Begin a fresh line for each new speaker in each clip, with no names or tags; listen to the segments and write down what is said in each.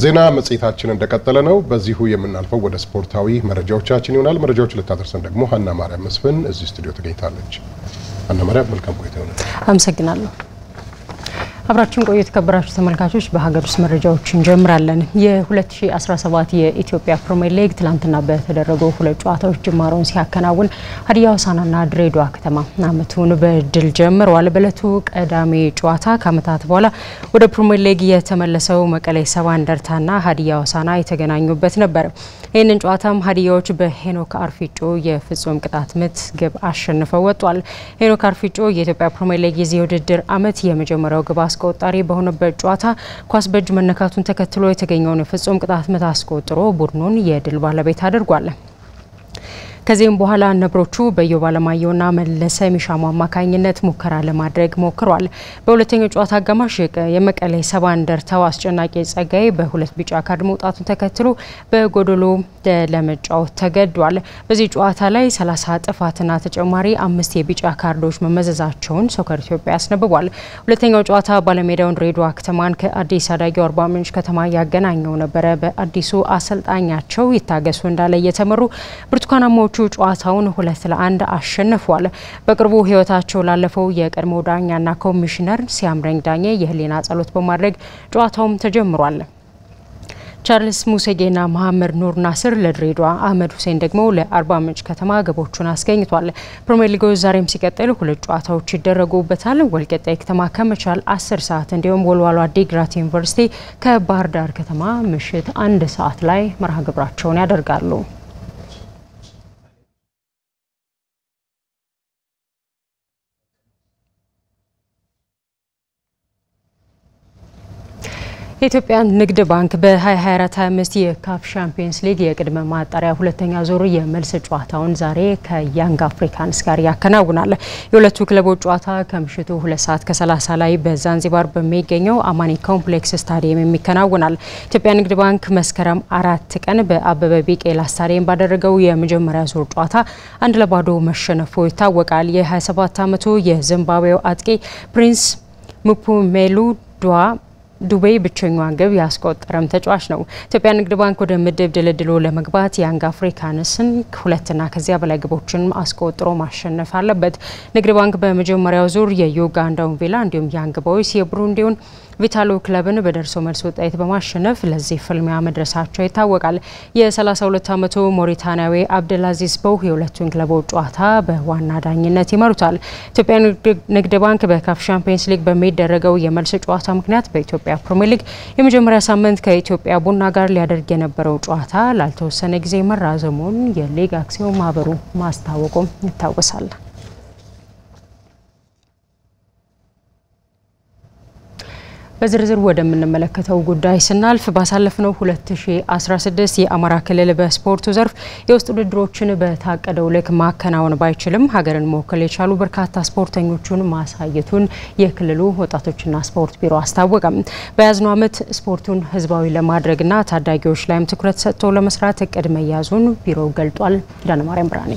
ዜና መጽሔታችን እንደቀጠለ ነው። በዚሁ የምናልፈው ወደ ስፖርታዊ መረጃዎቻችን ይሆናል። መረጃዎች ልታደርሰን ደግሞ ሀና ማርያም መስፍን እዚህ ስቱዲዮ ተገኝታለች። ሀና ማርያም መልካም ቆይታ ይሆናል።
አመሰግናለሁ። አብራችን ቆዩ። የተከበራችሁ ተመልካቾች በሀገር ውስጥ መረጃዎች እንጀምራለን። የ2017 የኢትዮጵያ ፕሪሚየር ሊግ ትላንትና በተደረጉ ሁለት ጨዋታዎች ጅማሮውን ሲያከናውን ሀዲያ ሆሳዕናና ድሬዳዋ ከተማ ዓመቱን በድል ጀምረዋል። በእለቱ ቀዳሚ ጨዋታ ከዓመታት በኋላ ወደ ፕሪሚየር ሊግ የተመለሰው መቀሌ ሰባ እንደርታና ሀዲያ ሆሳዕና የተገናኙበት ነበር። ይህንን ጨዋታም ሀዲያዎች በሄኖክ አርፊጮ የፍጹም ቅጣት ምት ግብ አሸንፈው ወጥቷል። ሄኖክ አርፊጮ የኢትዮጵያ ፕሪሚየር ሊግ የዚህ የውድድር ዓመት የመጀመሪያው ግብ አስቆጣሪ በሆነበት ጨዋታ ኳስ በእጅ መነካቱን ተከትሎ የተገኘውን የፍጹም ቅጣት ምት አስቆጥሮ ቡድኑን የድል ባለቤት አድርጓል። ከዚህም በኋላ ነብሮቹ በኢዮብ አለማየሁና መለሰ ሚሻሙ አማካኝነት ሙከራ ለማድረግ ሞክሯል። በሁለተኛው ጨዋታ አጋማሽ የመቀሌ ሰባ እንደርታው አስጨናቂ ጸጋይ በሁለት ቢጫ ካርድ መውጣቱን ተከትሎ በጎዶሎ ለመጫወት ተገዷል። በዚህ ጨዋታ ላይ 30 ጥፋትና ተጨማሪ አምስት የቢጫ ካርዶች መመዘዛቸውን ሶከር ኢትዮጵያ ያስነብቧል። ሁለተኛው ጨዋታ ባለሜዳውን ድሬዳዋ ከተማን ከአዲስ አዳጊው አርባ ምንጭ ከተማ ያገናኘው ነበረ። በአዲሱ አሰልጣኛቸው ይታገሱ እንዳለ እየተመሩ ብርቱካናማ ቹ ጨዋታውን ሁለት ለአንድ አሸንፏል። በቅርቡ ሕይወታቸው ላለፈው የቀድሞ ዳኛና ኮሚሽነር ሲያምረኝ ዳኘ የህሊና ጸሎት በማድረግ ጨዋታውም ተጀምሯል። ቻርልስ ሙሴጌና መሐመድ ኑር ናስር ለድሬዳዋ፣ አህመድ ሁሴን ደግሞ ለአርባ ምንጭ ከተማ ግቦቹን አስገኝቷል። ፕሪሚየር ሊጉ ዛሬም ሲቀጥል ሁለት ጨዋታዎች ይደረጉበታል። ወልቂጤ ከተማ ከመቻል 10 ሰዓት እንዲሁም ወልዋሎ ዓዲግራት ዩኒቨርሲቲ ከባህር ዳር ከተማ ምሽት አንድ ሰዓት ላይ መርሃ ግብራቸውን ያደርጋሉ። የኢትዮጵያ ንግድ ባንክ በ2024/25 የካፍ ሻምፒየንስ ሊግ የቅድመ ማጣሪያ ሁለተኛ ዙር የመልስ ጨዋታውን ዛሬ ከያንግ አፍሪካንስ ጋር ያከናውናል። የሁለቱ ክለቦች ጨዋታ ከምሽቱ ሁለት ሰዓት ከ30 ላይ በዛንዚባር በሚገኘው አማኒ ኮምፕሌክስ ስታዲየም የሚከናውናል። ኢትዮጵያ ንግድ ባንክ መስከረም አራት ቀን በአበበ ቢቄላ ስታዲየም ባደረገው የመጀመሪያ ዙር ጨዋታ አንድ ለባዶ መሸነፉ ይታወቃል። የ27 ዓመቱ የዚምባብዌው አጥቂ ፕሪንስ ሙፑሜሉ ዱዋ ዱቤ ብቸኛዋን ግብ ያስቆጠረም ተጫዋች ነው። ኢትዮጵያ ንግድ ባንክ ወደ ምድብ ድልድሎ ለመግባት ያንግ አፍሪካንስን ሁለትና ከዚያ በላይ ግቦችን አስቆጥሮ ማሸነፍ አለበት። ንግድ ባንክ በመጀመሪያው ዙር የዩጋንዳውን ቪላ እንዲሁም ያንግ ቦይስ የብሩንዲውን ቪታሎ ክለብን በደርሶ መልስ ውጤት በማሸነፍ ለዚህ ፍልሚያ መድረሳቸው ይታወቃል። የ32 ዓመቱ ሞሪታንያዊ አብደልአዚዝ በው የሁለቱን ክለቦች ጨዋታ በዋና ዳኝነት ይመሩታል። ኢትዮጵያ ንግድ ባንክ በካፍ ሻምፒየንስ ሊግ በሚደረገው የመልስ ጨዋታ ምክንያት በኢትዮጵያ ፕሪሚየር ሊግ የመጀመሪያ ሳምንት ከኢትዮጵያ ቡና ጋር ሊያደርግ የነበረው ጨዋታ ላልተወሰነ ጊዜ መራዘሙን የሊግ አክሲዮን ማህበሩ ማስታወቁም ይታወሳል። በዝርዝር ወደምንመለከተው ጉዳይ ስናልፍ ባሳለፍነው 2016 የአማራ ክልል በስፖርቱ ዘርፍ የውስጥ ውድድሮችን በታቀደው ልክ ማከናወን ባይችልም ሀገርን መወከል የቻሉ በርካታ ስፖርተኞቹን ማሳየቱን የክልሉ ወጣቶችና ስፖርት ቢሮ አስታወቀም። በያዝነው ዓመት ስፖርቱን ህዝባዊ ለማድረግና ታዳጊዎች ላይም ትኩረት ሰጥቶ ለመስራት እቅድ መያዙን ቢሮው ገልጧል። ዳነማርያም ብርሃኔ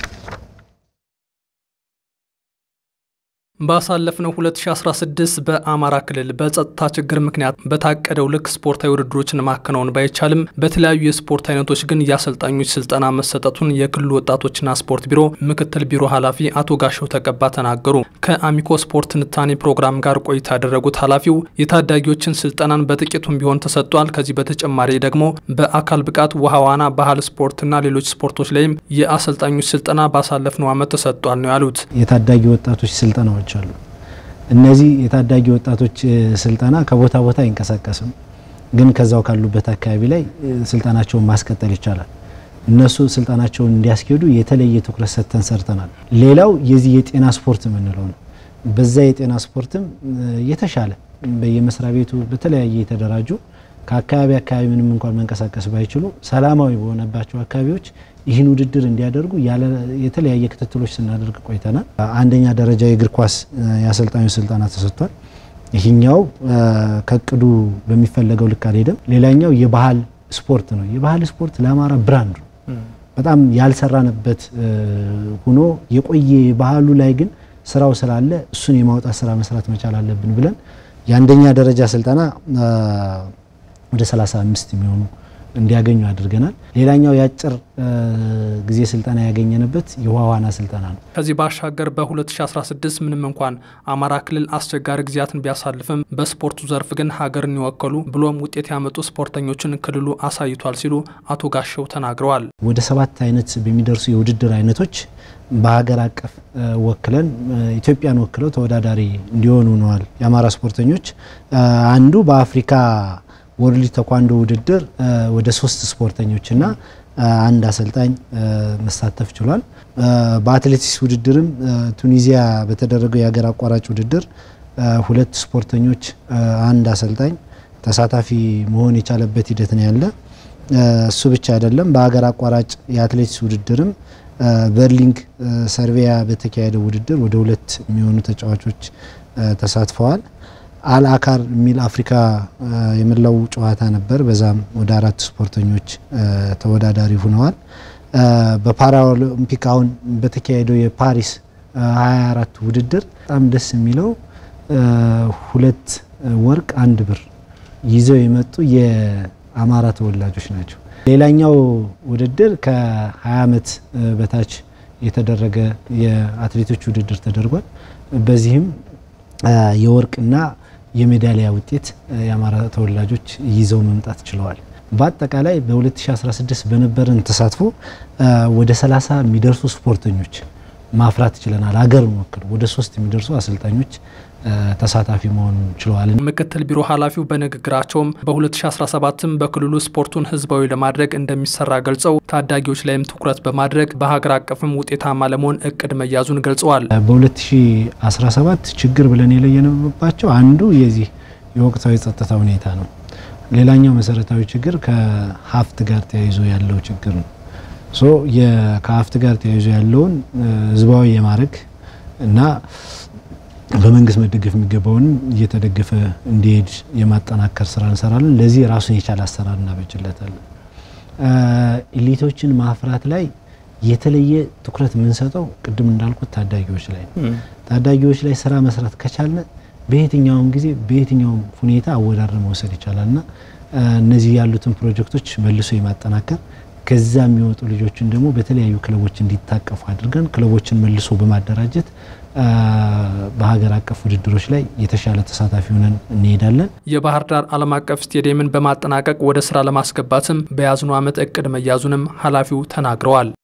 ባሳለፍነው 2016 በአማራ ክልል በጸጥታ ችግር ምክንያት በታቀደው ልክ ስፖርታዊ ውድድሮችን ማከናወን ባይቻልም በተለያዩ የስፖርት አይነቶች ግን የአሰልጣኞች ስልጠና መሰጠቱን የክልሉ ወጣቶችና ስፖርት ቢሮ ምክትል ቢሮ ኃላፊ አቶ ጋሻው ተቀባ ተናገሩ። ከአሚኮ ስፖርት ትንታኔ ፕሮግራም ጋር ቆይታ ያደረጉት ኃላፊው የታዳጊዎችን ስልጠናን በጥቂቱም ቢሆን ተሰጥቷል። ከዚህ በተጨማሪ ደግሞ በአካል ብቃት፣ ውሃ ዋና፣ ባህል ስፖርትና ሌሎች ስፖርቶች ላይም የአሰልጣኞች ስልጠና ባሳለፍነው ዓመት ተሰጥቷል ነው ያሉት።
የታዳጊ ወጣቶች ስልጠናዎች አሉ። እነዚህ የታዳጊ ወጣቶች ስልጠና ከቦታ ቦታ አይንቀሳቀስም፣ ግን ከዛው ካሉበት አካባቢ ላይ ስልጠናቸውን ማስቀጠል ይቻላል። እነሱ ስልጠናቸውን እንዲያስኬዱ የተለየ ትኩረት ሰጥተን ሰርተናል። ሌላው የዚህ የጤና ስፖርት የምንለው ነው። በዛ የጤና ስፖርትም የተሻለ በየመስሪያ ቤቱ በተለያየ የተደራጁ ከአካባቢ አካባቢ ምንም እንኳን መንቀሳቀስ ባይችሉ ሰላማዊ በሆነባቸው አካባቢዎች ይህን ውድድር እንዲያደርጉ የተለያየ ክትትሎች ስናደርግ ቆይተናል። አንደኛ ደረጃ የእግር ኳስ የአሰልጣኙ ስልጠና ተሰጥቷል። ይህኛው ከእቅዱ በሚፈለገው ልክ አልሄደም። ሌላኛው የባህል ስፖርት ነው። የባህል ስፖርት ለአማራ ብራንድ ነው። በጣም ያልሰራንበት ሆኖ የቆየ ባህሉ ላይ ግን ስራው ስላለ እሱን የማውጣት ስራ መስራት መቻል አለብን ብለን የአንደኛ ደረጃ ስልጠና ወደ 35 የሚሆኑ እንዲያገኙ አድርገናል። ሌላኛው የአጭር ጊዜ ስልጠና ያገኘንበት የውሃ ዋና ስልጠና ነው።
ከዚህ ባሻገር በ2016 ምንም እንኳን አማራ ክልል አስቸጋሪ ጊዜያትን ቢያሳልፍም በስፖርቱ ዘርፍ ግን ሀገርን የወከሉ ብሎም ውጤት ያመጡ ስፖርተኞችን ክልሉ አሳይቷል ሲሉ አቶ ጋሸው ተናግረዋል።
ወደ ሰባት አይነት በሚደርሱ የውድድር አይነቶች በሀገር አቀፍ ወክለን ኢትዮጵያን ወክለው ተወዳዳሪ እንዲሆኑ ሆነዋል። የአማራ ስፖርተኞች አንዱ በአፍሪካ ወርልድ ተኳንዶ ውድድር ወደ ሶስት ስፖርተኞችና አንድ አሰልጣኝ መሳተፍ ችሏል። በአትሌቲክስ ውድድርም ቱኒዚያ በተደረገው የሀገር አቋራጭ ውድድር ሁለት ስፖርተኞች፣ አንድ አሰልጣኝ ተሳታፊ መሆን የቻለበት ሂደት ነው ያለ። እሱ ብቻ አይደለም። በሀገር አቋራጭ የአትሌቲክስ ውድድርም በርሊንግ ሰርቬያ በተካሄደው ውድድር ወደ ሁለት የሚሆኑ ተጫዋቾች ተሳትፈዋል። አልአካር የሚል አፍሪካ የመላው ጨዋታ ነበር። በዛም ወደ አራት ስፖርተኞች ተወዳዳሪ ሆነዋል። በፓራኦሎምፒክ አሁን በተካሄደው የፓሪስ 24 ውድድር በጣም ደስ የሚለው ሁለት ወርቅ አንድ ብር ይዘው የመጡ የአማራ ተወላጆች ናቸው። ሌላኛው ውድድር ከ20 ዓመት በታች የተደረገ የአትሌቶች ውድድር ተደርጓል። በዚህም የወርቅና የሜዳሊያ ውጤት የአማራ ተወላጆች ይዘው መምጣት ችለዋል። በአጠቃላይ በ2016 በነበረን ተሳትፎ ወደ 30 የሚደርሱ ስፖርተኞች ማፍራት ችለናል። ሀገርን ወክለው ወደ ሶስት የሚደርሱ አሰልጣኞች ተሳታፊ መሆን ችለዋል።
ምክትል ቢሮ ኃላፊው በንግግራቸውም በ2017ም በክልሉ ስፖርቱን ህዝባዊ ለማድረግ እንደሚሰራ ገልጸው ታዳጊዎች ላይም ትኩረት በማድረግ በሀገር አቀፍም ውጤታማ ለመሆን እቅድ መያዙን ገልጸዋል።
በ2017 ችግር ብለን የለየንባቸው አንዱ የዚህ የወቅታዊ ጸጥታ ሁኔታ ነው። ሌላኛው መሰረታዊ ችግር ከሀብት ጋር ተያይዞ ያለው ችግር ነው። ሶ ከሀብት ጋር ተያይዞ ያለውን ህዝባዊ የማድረግ እና በመንግስት መደገፍ የሚገባውንም እየተደገፈ እንዲሄድ የማጠናከር ስራ እንሰራለን። ለዚህ ራሱን የቻለ አሰራር እናበጅለታለን። ኢሊቶችን ማፍራት ላይ የተለየ ትኩረት የምንሰጠው ቅድም እንዳልኩት ታዳጊዎች ላይ ነው። ታዳጊዎች ላይ ስራ መስራት ከቻልን በየትኛውም ጊዜ በየትኛውም ሁኔታ አወዳድር መውሰድ ይቻላልና እነዚህ ያሉትን ፕሮጀክቶች መልሶ የማጠናከር ከዛ የሚወጡ ልጆችን ደግሞ በተለያዩ ክለቦች እንዲታቀፉ አድርገን ክለቦችን መልሶ በማደራጀት በሀገር አቀፍ ውድድሮች ላይ የተሻለ ተሳታፊ ሆነን እንሄዳለን።
የባህር ዳር ዓለም አቀፍ ስቴዲየምን በማጠናቀቅ ወደ ስራ ለማስገባትም በያዝነው ዓመት እቅድ መያዙንም ኃላፊው ተናግረዋል።